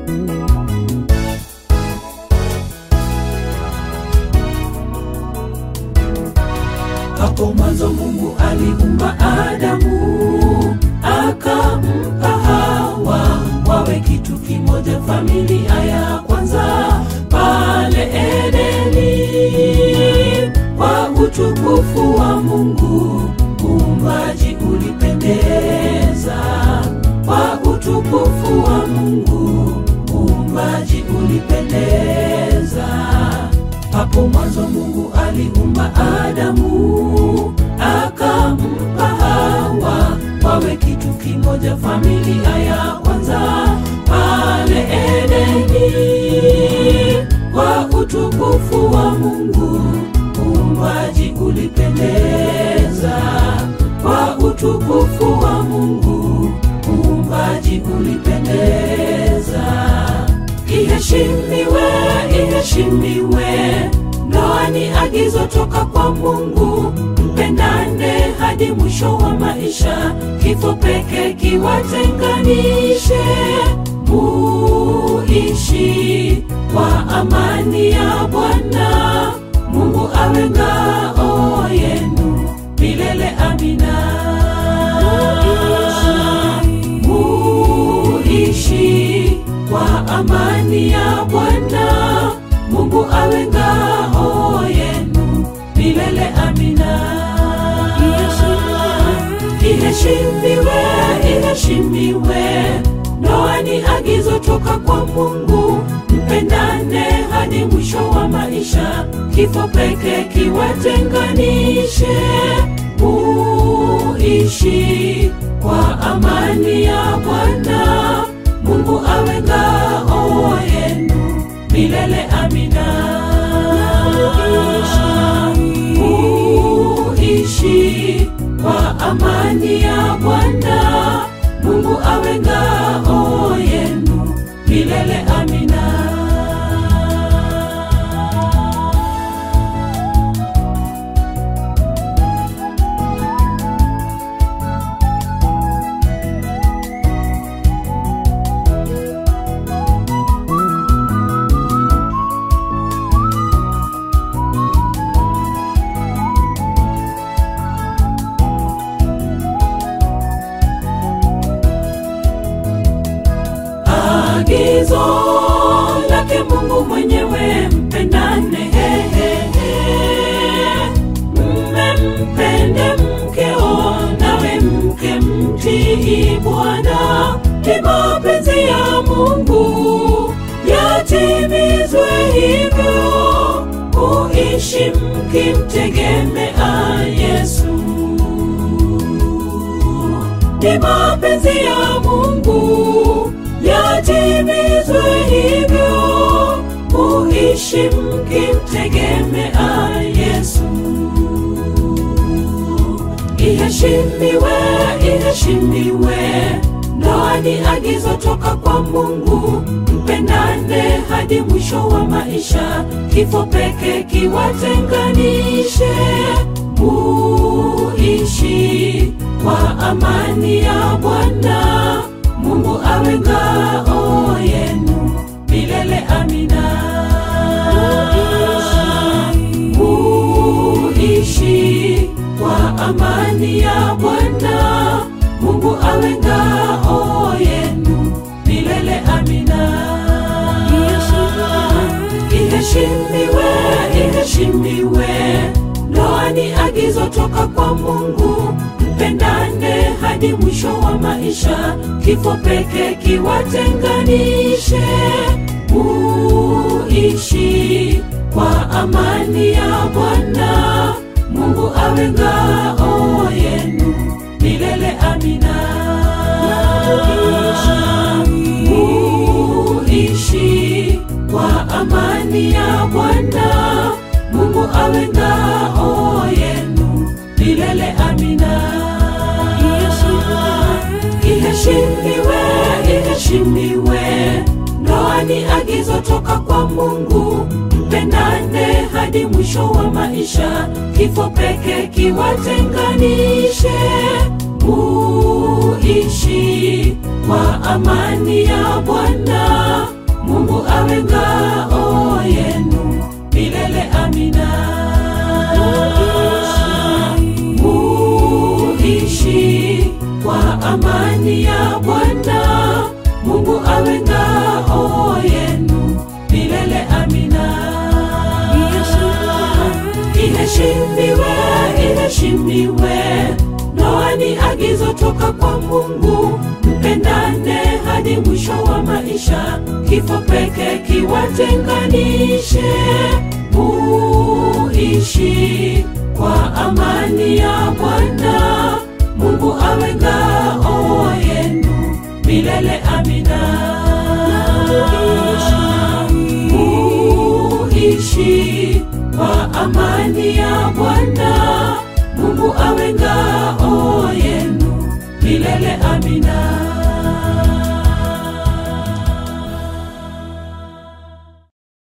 Hapo mwanzo Mungu aliumba Adamu, akampa Hawa wawe kitu kimoja, familia ya kwanza pale Edeni. Kwa utukufu wa Mungu uumbaji ulipendeza, kwa utukufu wa Mungu uumbaji ulipendeza. Hapo mwanzo Mungu aliumba Adamu, akampa Hawa wawe kitu kimoja, familia ya kwanza pale Edeni. Kwa utukufu wa Mungu uumbaji ulipendeza, kwa utukufu wa Mungu uumbaji ulipendeza. Iheshimiwe, iheshimiwe, ndoa ni agizo toka kwa Mungu. Mpendane hadi mwisho wa maisha, kifo peke kiwatenganishe. Muishi kwa amani ya Bwana, Mungu awe ngao yenu milele. Amina. Muishi kwa amani ya Bwana, Mungu awe ngao yenu milele. Amina. Iheshimiwe, iheshimiwe, ndoa ni agizo toka kwa Mungu. Mpendane hadi mwisho wa maisha, kifo peke kiwatenganishe. Muishi kwa amani ya Bwana, Mungu awe ngao yenu milele. Amina. Muishi kwa amani ya Bwana, Mungu awe ngao yenu milele. Amina. Agizo lake Mungu mwenyewe, mpendane. Hehehe, mme mpende mkeo, nawe mke mtii Bwana. Ni mapenzi ya Mungu yatimizwe hivyo, uishi mkimtegemea Yesu ni mapenzi ya Mungu yatimizwe hivyo, uishi mkimtegemea Yesu. Iheshimiwe, iheshimiwe, ndoa ni agizo toka kwa Mungu. Mpendane hadi mwisho wa maisha, kifo peke kiwatenganishe. Muishi kwa amani ya Bwana, Mungu awe ngao yenu milele. Amina. Muishi kwa amani ya Bwana, Mungu awe ngao yenu milele. Amina. Iheshimiwe, iheshimiwe, ndoa ni agizo toka kwa Mungu. Mpendane hadi mwisho wa maisha, kifo peke kiwatenganishe. Muishi kwa amani ya Bwana, Mungu awe ngao yenu milele. Amina. Muishi kwa amani ya Bwana, Mungu awe ngao yenu milele. Amina. Iheshimiwe, iheshimiwe, ndoa ni agizo toka kwa Mungu. Mpendane hadi mwisho wa maisha, kifo peke kiwatenganishe. Muishi kwa amani ya Bwana, awe ngao yenu milele. Amina. Muishi kwa amani ya Bwana. Mungu awe ngao yenu milele. Amina. Iheshimiwe, iheshimiwe. Ndoa ni agizo toka kwa Mungu. Mpendane hadi mwisho wa maisha, kifo peke kiwatenganishe. Muishi kwa amani ya Bwana. Mungu awe ngao yenu milele. Amina. Muishi kwa amani ya Bwana. Mungu awe ngao yenu milele. Amina.